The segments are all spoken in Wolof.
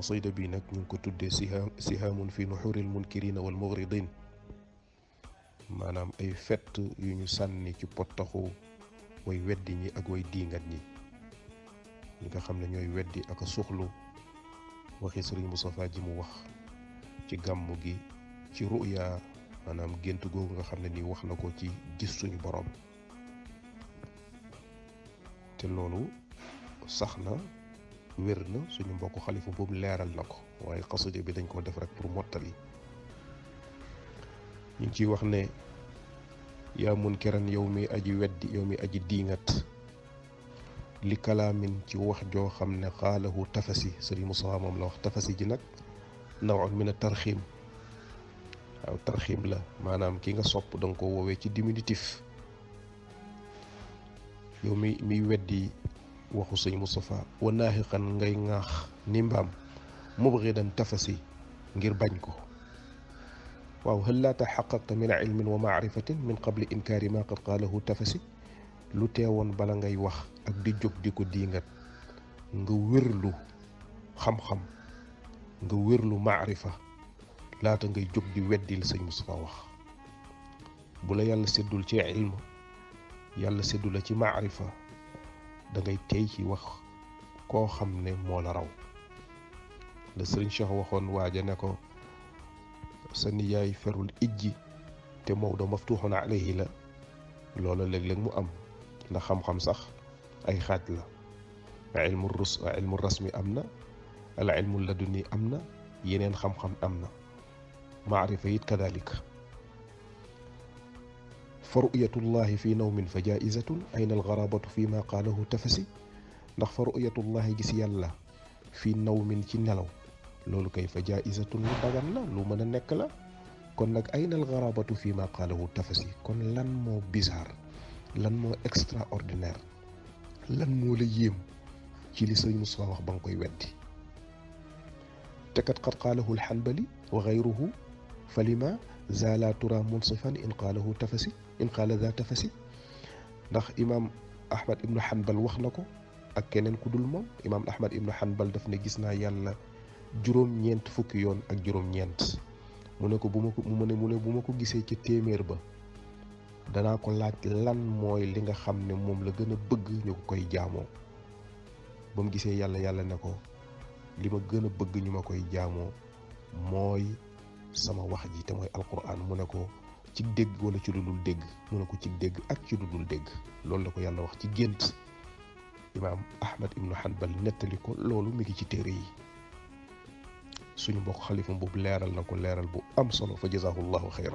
xasida bi nag ñu ngi ko tuddee siha sihaamun fi nuxuril munkirina wal mughridin maanaam ay fett yu ñu sànni ci pottaxu way weddi ñi ak way diingat ñi ñi nga xam ne ñooy weddi ak a suxlu waxi sëriñ Moustapha ji mu wax ci gàmmu gi ci ruya maanaam gént googu nga xam ne nii wax na ko ci gis suñu borom te loolu sax na wér na suñu mbokk xalifa boobu leeral na ko waaye xasida bi dañ koo def rek pour mottali ñu ngi ciy wax ne yaa munkiran yow mi aji weddi yow mi aji diingat li kalaamin ci wax joo xam ne xaalahu tafasi sëriñ Moussa moom la wax tafasi ji nag nawun min a tarxiim waaw tarxiim la maanaam ki nga sopp danga ko woowee ci diminutif yow mi miy weddi waxu sëñ Moustapha wa naaxiqan ngay ŋaax ni mbaam mubgidan tafasi ngir bañ ko waaw hal laa taxaqaqta min ilmin wa maarifatin min qabli inkaari ma qad qaalahu tafasi lu teewoon bala ngay wax ak di jóg di ko diingat nga wérlu xam-xam nga wérlu maarifa laata ngay jóg di weddi la sëñ Moustapha wax bu la yàlla séddul ci ilm yàlla séddu la ci maarifa da ngay tey ci wax koo xam ne moo la raw la sëriñ Cheikh waxoon waaja ne ko sa niyaay ferul ijji te Maodo maftuuxun alayhi la loola léeg-léeg mu am ndax xam-xam sax ay xaaj la ilmu rus ilmu rasmi am na al ilmu laduni am na yeneen xam-xam am na maarifa it kadalika fa ru'yatullahi fi nawmin fa jaizatun ayna algarabatu fi ma qaalahu tafasi ndax fa ru'yatullahi gis yàlla fi nawmin ci nelaw loolu kay fa jaizatun lu dagan la lu mën a nekk la kon nag ayna algarabatu fi ma qaalahu tafasi kon lan moo bizarre lan moo extraordinaire lan moo la yéem ci li sëñ Moussa wax ba nga koy weddi te kat qad qaalahu alxanbali wa gayruhu fa lima zaala tura munsifan in qaalahu tafasi in qaala za tafasi ndax imaam ahmad ibnu hanbal wax na ko ak keneen ku dul moom imaam ahmad ibnu hanbal daf ne gis naa yàlla juróom-ñeent fukki yoon ak juróom-ñeent mu ne ko bu ma ko mu ne mu ne bu ma ko gisee ci téeméer ba danaa ko laaj lan mooy li nga xam ne moom la gën a bëgg ñu ko koy jaamoo ba mu gisee yàlla yàlla ne ko li ma gën a bëgg ñu ma koy jaamoo mooy sama wax ji te mooy alquran mu ne ko ci dégg wala ci lu dul dégg mu ne ko ci dégg ak ci lu dul dégg loolu la ko yàlla wax ci gént imaam ahmad ibnu hanbal nettali ko loolu mi ngi ci téere yi suñu mbokk xalifa boobu leeral na ko leeral bu am solo fa jazaahu llahu xayran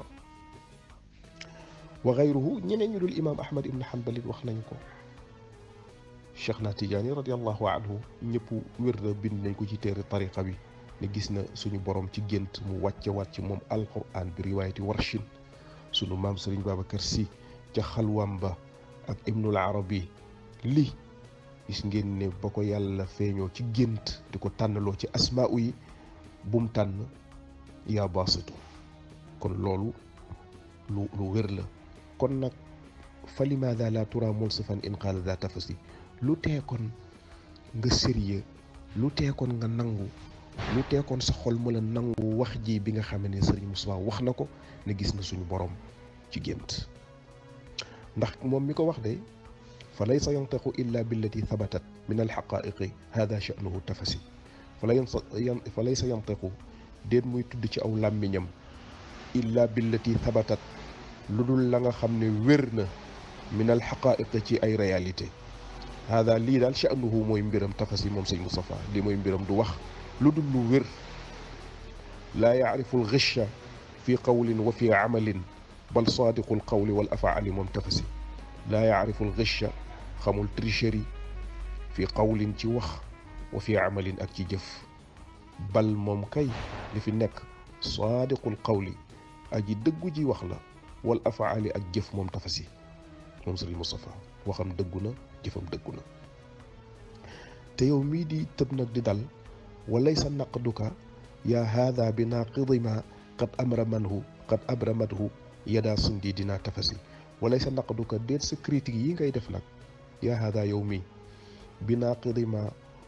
wa gayruhu ñeneen ñu dul imaam ahmad ibnu hanbal it wax nañ ko cheikh na tijaani radiallahu anhu ñëpp wér na bind nañ ko ci téere tariqa bi ne gis na suñu borom ci gént mu wàcce waat ci moom alquran bi riwaayati warshin sunu maam sëriñ babacar si ca xalwaam ba ak ibnul arabi li gis ngeen ne ba ko yàlla feeñoo ci gént di ko tànnaloo ci asmaa yi bum tànn yaa baasitu kon loolu lu lu wér la kon nag fa limaada la tura mulsifan in qaala daa tafasi lu tee kon nga sérieux lu tee kon nga nangu lu tee kon sa xol mu la nangu wax ji bi nga xam ne sëriñ Moussa wax na ko ne gis na suñu borom ci gént ndax moom mi ko wax de fa laysa yantiqu illa billati thabatat min alxaqaiqi hada sha'nuhu tafasi fa fa laysa yantiqu déet muy tudd ci aw làmmiñam illa billati thabatat lu dul la nga xam ne wér na min alxaqaiqi ci ay réalité hada lii daal sha'nuhu mooy mbiram tafasi moom sëñ Moustapha lii mooy mbiram du wax lu dul lu wér laa yacrifu alxicha fi qawlin wa fi amalin bal saadiqu alqawli wal afaali moom tafasi laa yacrifu alxicha xamul tricherie fi qawlin ci wax wa fi amalin ak ci jëf bal moom kay li fi nekk saadiqu alqawli aji dëggu ji wax la wal afaali ak jëf moom tafasi moom sëriñ Moustapha waxam dëggu na jëfam dëggu na te yow mii di tëb nag di dal walaysa naqduka yaa haada bi naaqidi ma qad amramanhu qad abramathu yadaa sundi dinaa tafasi walaysa naqduka déet sa critique yi ngay def nag yaa haada yow mii bi naaqidi ma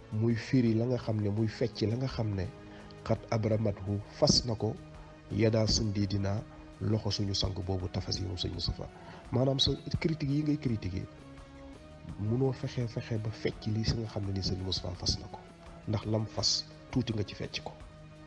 muy firi la nga xam ne muy fecc la nga xam ne xat abramathu fas na ko yadaa sundi dinaa loxo suñu sang boobu tafas yi moom sëñ Moustapha maanaam sa critique yi ngay critiquer munoo fexe fexe ba fecc lii si nga xam ne ni sëñ Moustapha fas na ko ndax lam fas tuuti nga ci fecc ko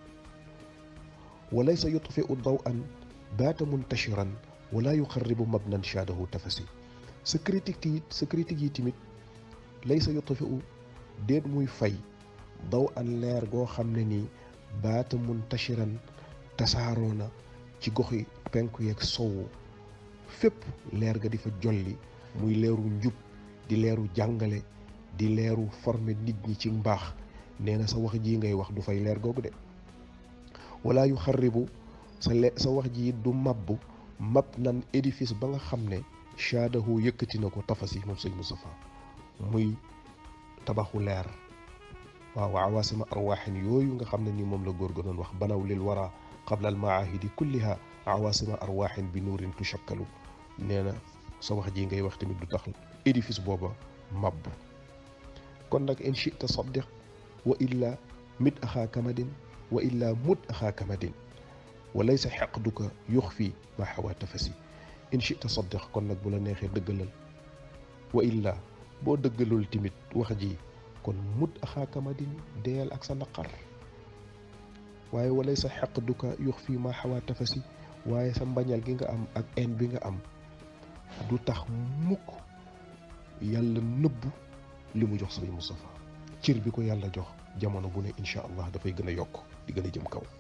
walaysa yutfiu daw an baata muntashiran wala yuxarribu mabnan shaadahu tafasi sa critique yi sa critique yi tamit laysa yutfiu déet muy fay daw an leer goo xam ne nii baata muntashiran tasaaroo na ci goxi penku yeeg sowu fépp leer ga di fa jolli muy leeru njub di leeru jàngale di leeru former nit ñi ci mbaax nee na sa wax ji ngay wax du fay leer googu de wala yu xarribu sa le sa wax ji du mabbu mab nan édifice ba nga xam ne shaadahu yëkkati na ko tafasi moom sëñ Moustapha muy tabaxu leer waaw awaasima arwaaxin yooyu nga xam ne ni moom la góor ga doon wax banaw lil wara qabla al maahidi kulliha awaasima arwaaxin bi nuurin tushakkalu nee na sa wax ji ngay wax tamit du tax édifice booba mabbu kon nag in chita saddiq wa illa mit axaa kamadin wa illa mut axaa kamadin wa laysa xeqduka yux fii ma xawaa tafasi in chita saddiq kon nag bu la neexee dëggalal wa illa boo dëggalul tamit wax ji kon mut axaa kamadin deyal ak sa naqar waaye wa laysa xeqduka yux fii ma xawaa tafasi waaye sa mbañal gi nga am ak en bi nga am du tax mukk yàlla nëbbu li mu jox sëriñ Moustapha cër bi ko yàlla jox jamono bu ne incha allah dafay gën a yokk di gën a jëm kaw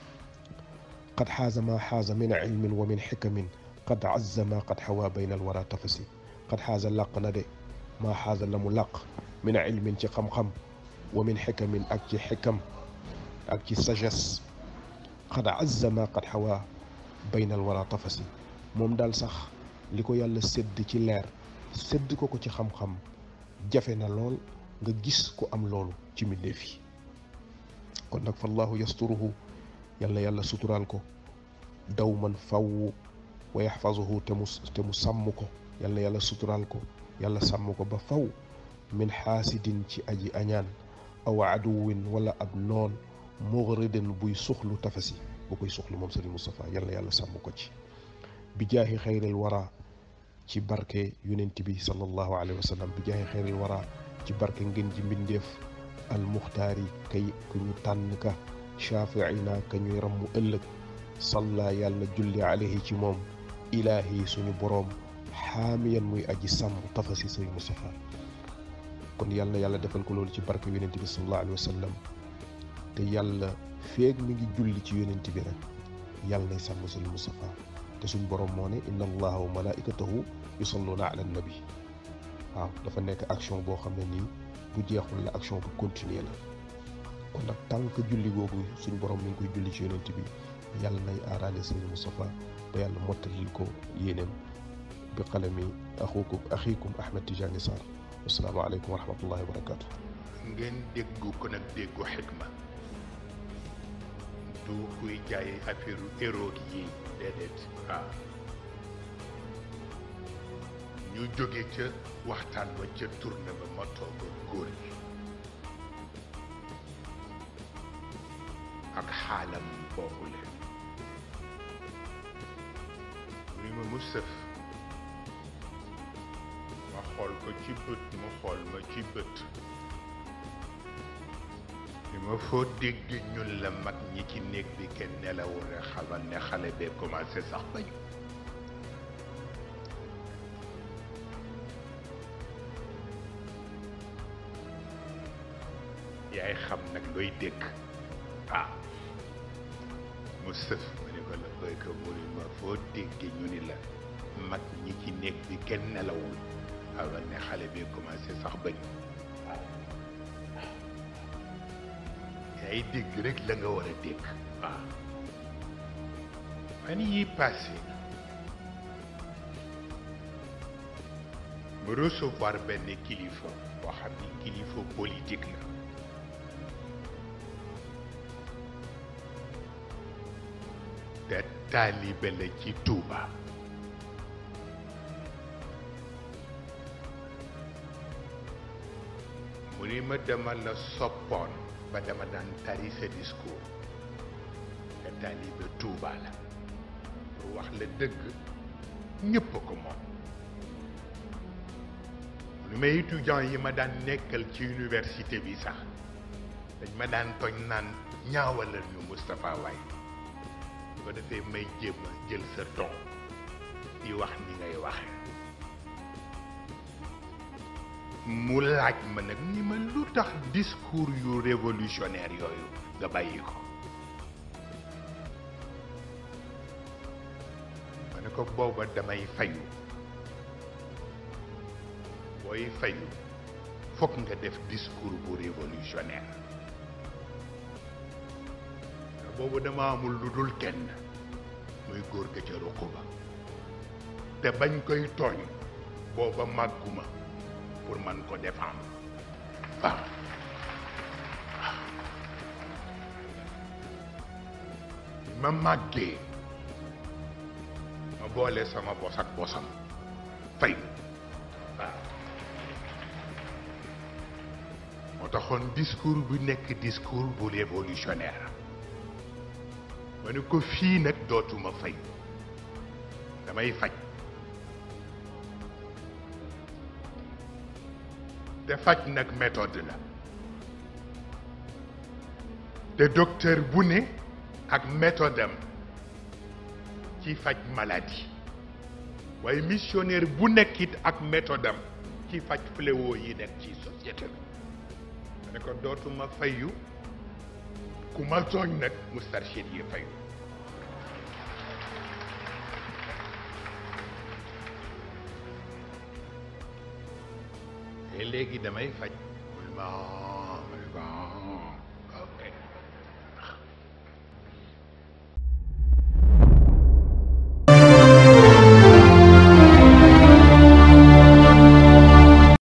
qad xaaza ma xaaza min ilmin wa min xikamin qad azza ma qad xawaa bayna alwara tafasi qad xaaza làq na de ma xaaza la mu làq min ilmin ci xam-xam wa min xikamin ak ci xikam ak ci sagesse qad azza ma qad xawaa bayna alwara tafasi moom daal sax li ko yàlla sédd ci leer sédd ko ko ci xam-xam jafe na lool nga gis ko am loolu ci mbindeef yi kon nag fallahu yasturuhu yàlla yàlla suturaal ko daw man faww wa yaxfazuhu te mu te mu sàmm ko yàlla yàlla suturaal ko yàlla sàmm ko ba faw min xaasidin ci aji añaan aw aduwin wala ab noon mughridin buy suxlu tafasi bu koy suxlu moom sëriñ Moustapha yàlla yàlla sàmm ko ci bi jaahi xayril wara ci barke yonent bi sallallahu alayhi wa sallam bi jaahi xayril wara ci barke ngeen ji mbindeef al muxtaari kay ku ñu tànn ka shaafiina ka ñuy rammu ëllëg salla yàlla julli alayhi ci moom ilaahi suñu boroom xaamiyan muy aji sàmm tafasi sëriñ Moustapha kon yàlla yàlla defal ko loolu ci barke yonent bi sallallahu alayhi wa sallam te yàlla feeg mi ngi julli ci yonent bi rek yàlla nay sàmm sëriñ Moustapha te suñ borom moo ne inna allaha wa malaikatahu yusalluna ala nabi waaw dafa nekk action boo xam ne nii bu jeexul la action bu continuer la kon nag tànk julli googu suñ borom mi ngi koy julli ci yonent bi yàlla nay aaraale sëriñ Moustapha ba yàlla mottalil ko yéeneem bi qalami axukum axikum Ahmed Tidiane Sarr assalaamu aleykum wa rahmatullahi wa barakatu ngeen déggu ko nag déggu xikma du kuy jaay affaire héroïque yi déedéet waaw ñu jóge ca waxtaan ba ca tourné ba ma toog ak góor gi ak xaalam boobu leen ni ma mu sëf ma xool ko ci bët mu xool ma ci bët li ma foo dégg ñun la mag ñi ci néeg bi kenn nelawul rek xamal ne xale bee commencé sax bañ yaay xam nag looy dégg ah mu sëf ma ne ko la béykat mu ni ma foo dégg ñu ni la mag ñi ci néeg bi kenn nelawul xamal ne xale bee commencé sax bañ yaay dégg rek la nga war a dégg waaw fan yi passé mu recevoir benn kilifa boo xam ni kilifa politique la te taalibe la ci Touba mu mu ni ma dama la soppoon ba dama daan tari sa discours te taalibe Tuuba la pour wax la dëgg ñépp a ko moom lu may étudiant yi ma daan nekkal ci université bi sax dañ ma daan toñ naan ñaawalal ñu Moustapha Waye bu ko defee may jéem a jël sa ton di wax ni ngay waxe mu laaj ma nag ni ma lu tax discours yu révolutionnaire yooyu nga bàyyi ko ma ne ko booba damay fayu booy fayu fokk nga def discours bu révolutionnaire boobu dama amul lu dul kenn muy góor ga ca ruq ba te bañ koy tooñ booba màgguma pour man ko défendre waaw ma màggee ma boole sama bos ak bosam fay waaw moo taxoon discours bu nekk discours bu révolutionnaire ma ne ko fii nag dootuma fay damay faj te faj nag méthode la te docteur bu ne ak méthode am ci faj maladie waaye missionnaire bu nekkit ak méthode am ci faj fléau yi nekk ci société bi ma ne ko dootuma fayu ku ma tooñ nag mustarchid yi fayu te léegi damay faj mun ma